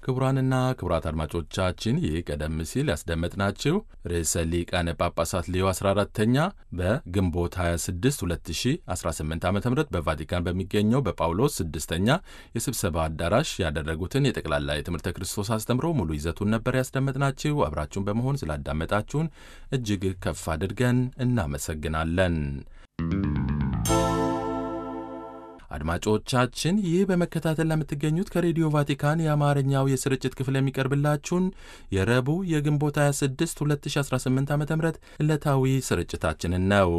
ክቡራንና ክቡራት አድማጮቻችን ይህ ቀደም ሲል ያስደመጥናችሁ ርዕሰ ሊቃነ ጳጳሳት ሌዮ 14ተኛ በግንቦት 26 2018 ዓ ም በቫቲካን በሚገኘው በጳውሎስ ስድስተኛ የስብሰባ አዳራሽ ያደረጉትን የጠቅላላ የትምህርተ ክርስቶስ አስተምሮ ሙሉ ይዘቱን ነበር ያስደመጥናችሁ። አብራችሁን በመሆን ስላዳመጣችሁን እጅግ ከፍ አድርገን እናመሰግናለን። አድማጮቻችን ይህ በመከታተል ለምትገኙት ከሬዲዮ ቫቲካን የአማርኛው የስርጭት ክፍል የሚቀርብላችሁን የረቡዕ የግንቦት 26 2018 ዓ ም ዕለታዊ ስርጭታችንን ነው።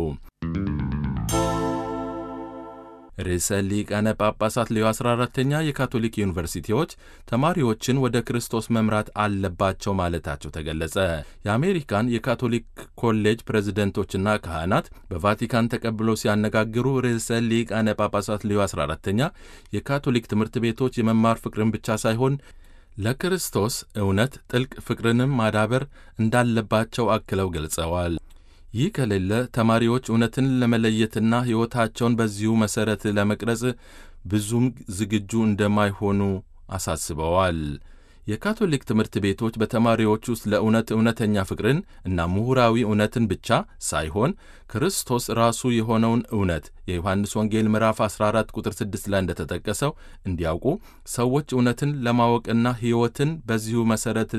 ርዕሰ ሊቃነ ጳጳሳት ሌዮ 14ተኛ የካቶሊክ ዩኒቨርሲቲዎች ተማሪዎችን ወደ ክርስቶስ መምራት አለባቸው ማለታቸው ተገለጸ። የአሜሪካን የካቶሊክ ኮሌጅ ፕሬዝደንቶችና ካህናት በቫቲካን ተቀብለው ሲያነጋግሩ ርዕሰ ሊቃነ ጳጳሳት ሌዮ 14ተኛ የካቶሊክ ትምህርት ቤቶች የመማር ፍቅርን ብቻ ሳይሆን ለክርስቶስ እውነት ጥልቅ ፍቅርንም ማዳበር እንዳለባቸው አክለው ገልጸዋል። ይህ ከሌለ ተማሪዎች እውነትን ለመለየትና ሕይወታቸውን በዚሁ መሠረት ለመቅረጽ ብዙም ዝግጁ እንደማይሆኑ አሳስበዋል። የካቶሊክ ትምህርት ቤቶች በተማሪዎች ውስጥ ለእውነት እውነተኛ ፍቅርን እና ምሁራዊ እውነትን ብቻ ሳይሆን ክርስቶስ ራሱ የሆነውን እውነት የዮሐንስ ወንጌል ምዕራፍ 14 ቁጥር 6 ላይ እንደተጠቀሰው እንዲያውቁ ሰዎች እውነትን ለማወቅና ሕይወትን በዚሁ መሠረት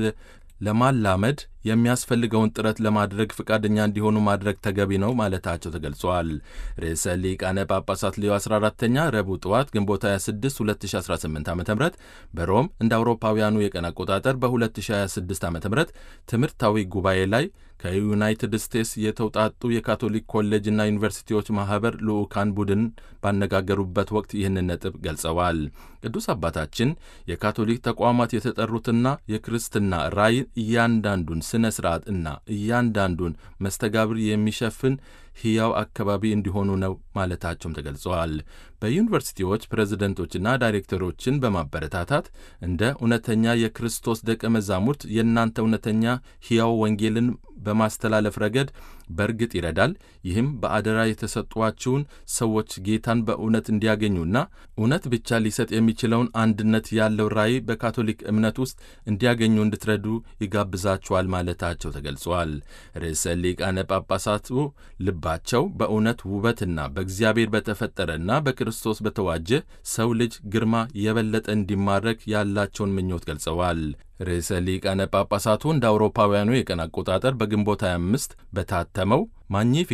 ለማላመድ የሚያስፈልገውን ጥረት ለማድረግ ፈቃደኛ እንዲሆኑ ማድረግ ተገቢ ነው ማለታቸው ተገልጿል። ርዕሰ ሊቃነ ጳጳሳት ሌዮ 14ተኛ ረቡዕ ጠዋት ግንቦት 26 2018 ዓ ም በሮም እንደ አውሮፓውያኑ የቀን አቆጣጠር በ2026 ዓ ም ትምህርታዊ ጉባኤ ላይ ከዩናይትድ ስቴትስ የተውጣጡ የካቶሊክ ኮሌጅና ዩኒቨርሲቲዎች ማኅበር ልዑካን ቡድን ባነጋገሩበት ወቅት ይህንን ነጥብ ገልጸዋል። ቅዱስ አባታችን የካቶሊክ ተቋማት የተጠሩትና የክርስትና ራዕይ እያንዳንዱን ሥነ ሥርዓት እና እያንዳንዱን መስተጋብር የሚሸፍን ሕያው አካባቢ እንዲሆኑ ነው ማለታቸውም ተገልጸዋል። በዩኒቨርሲቲዎች ፕሬዝደንቶችና ዳይሬክተሮችን በማበረታታት እንደ እውነተኛ የክርስቶስ ደቀ መዛሙርት የእናንተ እውነተኛ ሕያው ወንጌልን በማስተላለፍ ረገድ በእርግጥ ይረዳል። ይህም በአደራ የተሰጧችውን ሰዎች ጌታን በእውነት እንዲያገኙና እውነት ብቻ ሊሰጥ የሚችለውን አንድነት ያለው ራዕይ በካቶሊክ እምነት ውስጥ እንዲያገኙ እንድትረዱ ይጋብዛችኋል ማለታቸው ተገልጿል። ርዕሰ ሊቃነ ጳጳሳቱ ልባቸው በእውነት ውበትና በእግዚአብሔር በተፈጠረና በክርስቶስ በተዋጀ ሰው ልጅ ግርማ የበለጠ እንዲማረክ ያላቸውን ምኞት ገልጸዋል። ርዕሰ ሊቃነ ጳጳሳቱ እንደ አውሮፓውያኑ የቀን አቆጣጠር በግንቦት 25 በታተመው ማግኒፊ